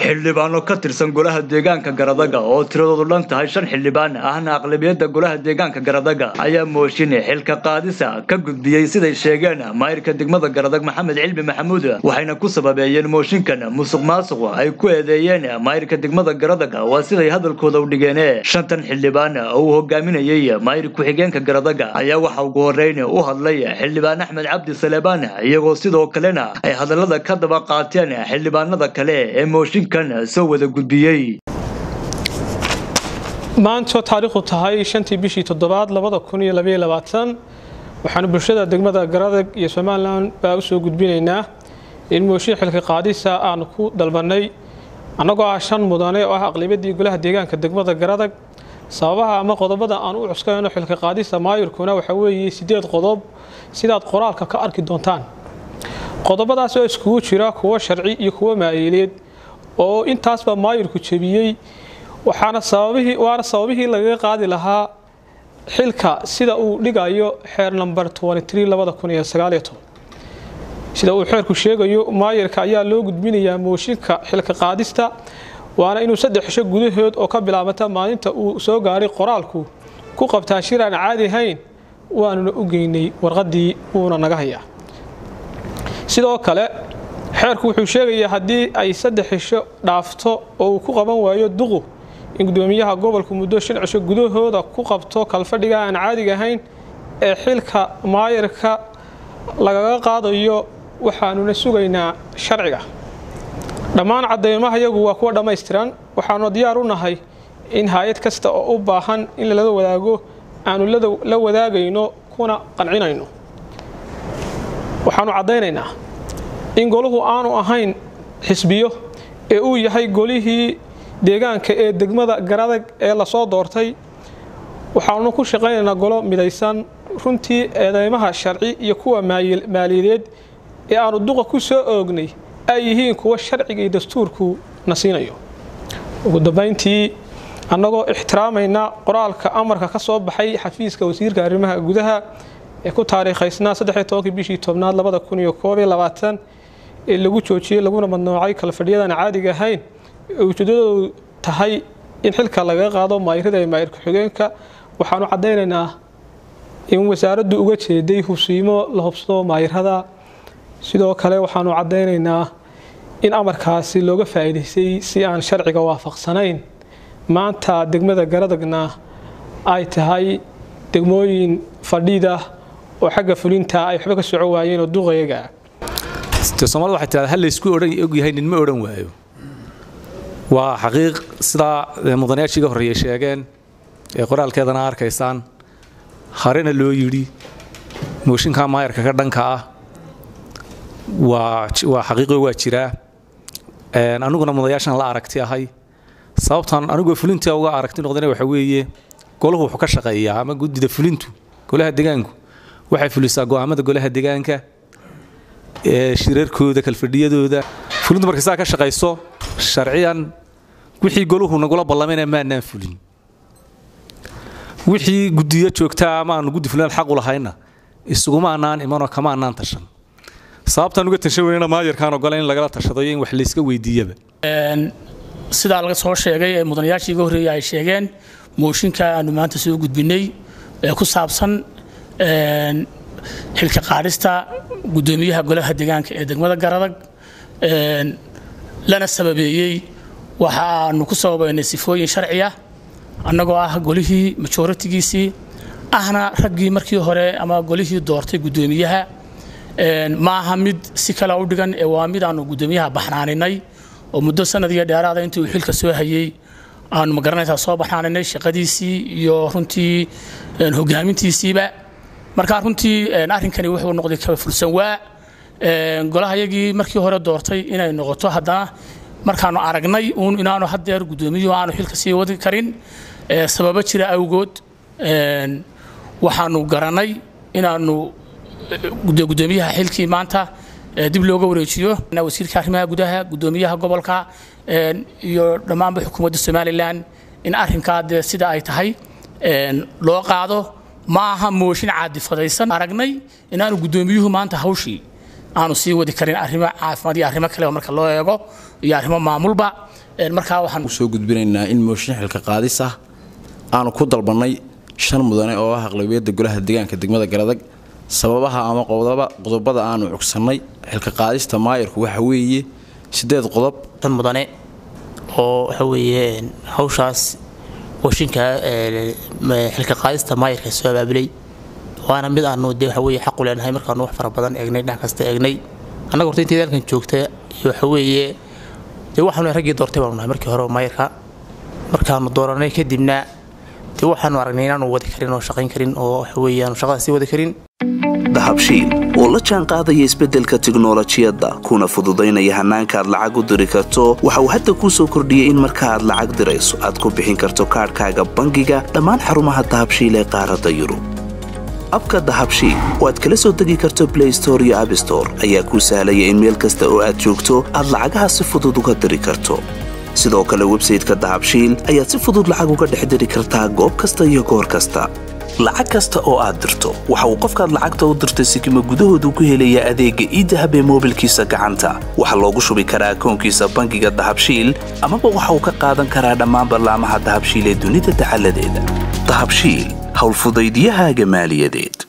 xildhibaano ka tirsan golaha deegaanka garadaga oo tiradoodu dhan tahay shan xildhibaan ahna aqlabiyadda golaha deegaanka garadaga ayaa mooshin xilka qaadisa ka gudbiyey siday sheegeen maayirka degmada garadag maxamed cilmi maxamuud waxayna ku sababeeyeen mooshinkan musuq maasuq ay ku eedeeyeen maayirka degmada garadaga waa siday hadalkooda u dhigeen shantan xildhibaan oo uu hogaaminayey maayir ku-xigeenka garadaga ayaa waxa ugu horeyn u hadlay xildhibaan axmed cabdi saleebaan iyagoo sidoo kalena ay hadallada ka daba qaateen xildhibaanada kale ee mooshinkan soo wada gudbiyey maantoo taariikhdu tahay shantii bishii toddobaad labada kun iyo labaiyo labaatan waxaanu bulshada degmada garadag iyo somalilan baa u soo gudbinaynaa in mooshin xilka qaadisa aanu ku dalbannay annagoo ah shan mudane oo ah aqlibadii golaha deegaanka degmada garadag sababaha ama qodobada aan u cuskayno xilka qaadista maayirkuna waxaa weeye sideed qodob sidaad qoraalka ka arki doontaan qodobadaas oo iskugu jira kuwo sharci iyo kuwo maayileed oo intaasba maayirku jebiyey waxaana sababihii waana sababihii lagaga qaadi lahaa xilka sida uu dhigayo xeer number sida uu xeerku sheegayo maayirka ayaa loo gudbinayaa mooshinka xilka qaadista waana inuu saddex xisho gudahood oo ka bilaabata maalinta uu soo gaaray qoraalku ku qabtaa shir aan caadi ahayn waanuna u geynay warqadii wuuna naga hayaa sidoo kale xeerku wuxuu sheegayaa haddii ay saddex xisho dhaafto oo uu ku qaban waayo duqu in gudoomiyaha gobolku muddo shan cisho gudahooda ku qabto kalfadhiga aan caadiga ahayn ee xilka maayirka lagaga qaadayo waxaanuna sugaynaa sharciga dhammaan cadeymaha yagu waa kuwa dhammaystiran waxaanu diyaar u nahay in hay-ad kasta oo u baahan in lala wadaago aanu la wadaagayno kuna qancinayno waxaanu caddaynaynaa in golahu aanu ahayn xisbiyo ee uu yahay golihii deegaanka ee degmada garadag ee lasoo doortay waxaanu ku shaqaynaynaa golo midaysan runtii eedeymaha sharci iyo kuwa maaliyadeed ee aanu duqa ku soo oognay ay yihiin kuwa sharciga iyo dastuurku na siinayo ugu dambayntii annagoo ixtiraamayna qoraalka amarka ka soo baxay xafiiska wasiirka arrimaha gudaha ee ku taariikhaysnaa saddexi bishii tobnaad labada kun iyo koob iyo labaatan ee lagu joojiyey laguna madnoocay kalfadhiyadan caadiga ahayn ee ujeedadoodu tahay in xilka lagaga qaado maayirada ee maayir ku-xigeenka waxaanu caddaynaynaa in wasaaraddu uga jeeday hubsiimo la hubsado maayirada sidoo kale waxaanu caddaynaynaa in amarkaasi looga faa'iidaystay si aan sharciga waafaqsanayn maanta degmada garadagna ay tahay degmooyin fadhiida oo xagga fulinta ay waxba ka soco waayeen oo duqayaga soomaalida waxay tirahdaa hal laysku odhan ogyahay nin ma odhan waayo waa xaqiiq sidaa mudanayaashii ga horreeyay sheegeen ee qoraalkeedana arkaysaan harena loo yidhi mooshinka maayarka ka dhanka ah waa xaqiiqo waa jiraa aniguna mudanayaashan la aragti ahay sababtan anigoo fulinta uga aragti noqdana waxa weeye golahu wuxuu ka shaqeeyaa ama guddida fulintu golaha degaanku waxay fulisaa go'aamada golaha degaanka shirarkooda kalfadhiyadooda fulintu markay saa ka shaqayso sharciyan wixii goluhu nagula ballamayna maanaan fulin wixii guddiyo joogtaa ama aanu guddi fulinaan xaq u lahayna isuguma annaan imanoo kama annaan tashan sababtaan uga tashan weynana maayarkaan ogola in lagala tashado iyo in wax layska weydiiyaba sidaa laga soo sheegay ee mudanayaashii iga horreeyay ay sheegeen mooshinka aanu maanta soo gudbinay ee ku saabsan xilka qaadhista guddoomiyaha golaha deegaanka ee degmada garadag lana sababeeyey waxa aanu ku sababaynay sifooyin sharciya annagoo ah golihii majoritigiisii ahna raggii markii hore ama golihii doortay guddoomiyaha ma aha mid si kale u dhigan ee waa mid aanu guddoomiyaha baxnaaninay oo muddo sanad iyo dheeraada intii uu xilka soo hayey aanu magaranaysaa soo baxnaaninay shaqadiisii iyo runtii hogaamintiisiiba markaa runtii arrinkani wuxuu noqday kaba fulsan waa golahayagii markii hore doortay inay noqoto haddana markaanu aragnay uun inaanu haddeer guddoomiyuhu aanu xilka sii wadi karin sababo jira awgood waxaanu garanay inaanu guddoomiyaha xilkii maanta dib looga wareejiyo wasiirka arrimaha gudaha guddoomiyaha gobolka iyo dhammaanba xukuumadda somalilan in arrinkaa dee sida ay tahay loo qaado ma aha mooshin caadifadaysan aragnay inaanu guddoomiyuhu maanta hawshii aanu sii wadi karin arrimo caafimaad iyo arrimo kale marka loo eego iyo arrimo maamulba markaa waxaan soo gudbinaynaa in mooshin xilka qaadis ah aanu ku dalbannay shan mudane oo ah aqlabiyadda golaha deegaanka degmada garadag sababaha ama qodobada aanu cugsannay xilka qaadista maayirku waxa weeye sideed qodob shan mudane oo waxa weeye hawshaas washinka xilka qaadista maayirka soo abaabulay waana mid aanu dee waxa weeye xaqu leenahay markaanu wax fara badan eegnay dhinac kasta eegnay annaga horta intii dalkan joogta iyo waxa weeye dee waxaanu raggii doortay baanu nahay markii hore maayirka markaanu dooranay kadibna dee waxaanu aragnay inaanu wadi karin oo shaqayn karin oo waxa weeye aanu shaqada sii wadi karin dahabshiil oo la jaan qaadaya isbeddelka tiknolojiyadda kuna fududaynaya hannaanka aad lacag u diri karto waxa uu hadda kuu soo kordhiyey in marka aad lacag dirayso aad ku bixin karto kaadhkaaga bangiga dhammaan xarumaha dahabshiil ee qaaradda yurub abka dahabshiil oo aad kala soo degi karto blay store iyo abstore ayaa kuu sahlaya in meel kasta oo aad joogto aad lacagaha si fudud uga diri karto sidoo kale websayteka dahabshiil ayaad si fudud lacag uga dhex diri kartaa goob kasta iyo goor kasta lacag kasta oo aad dirto waxa uu qofkaad lacagta u dirtay sikima gudahoodu ku helayaa adeegga iidahab ee moobilkiisa gacanta waxaa loogu shubi karaa akoonkiisa bangiga dahabshiil amaba waxa uu ka qaadan karaa dhammaan ballaamaha dahabshiil ee dunida dacaladeeda dahabshiil howlfudaydiyahaaga maaliyadeed